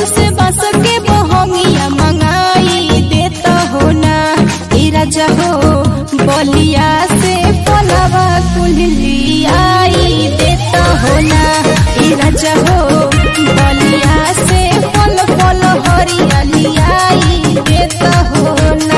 देवरू से बस के बहंगिया मंगाई देता हो ना ए राजा हो बलिया से फलवा कुलियाई देता हो ना ए राजा हो बलिया से फल फल हरियालियाई देता हो ना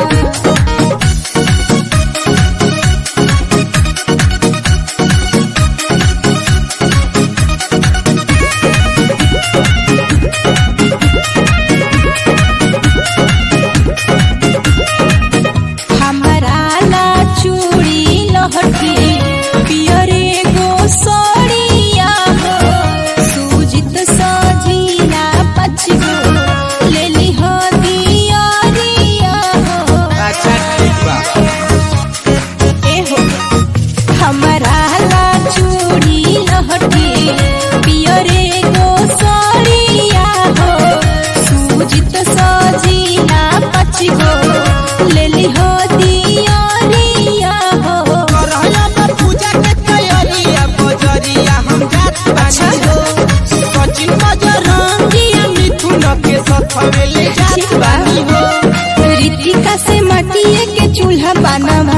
हमरा ला चूड़ी लहठी पियरे गो सड़िया हो सुजित सजीना पछगो लेली हो दियरिया हो अच्छा ठीक बा ए हो हमरा ला चूड़ी लहठी पियरे गो सड़िया हो सुजित सजीना पछगो लेली हो दियरिया हो करहला बा पूजा के तैयारिया बजरिया हम जात बानी हो सचिन बजरंगिया मिथुन के सथवे ले जात बानी हो रितिका से माटिए के चूल्हा बनवा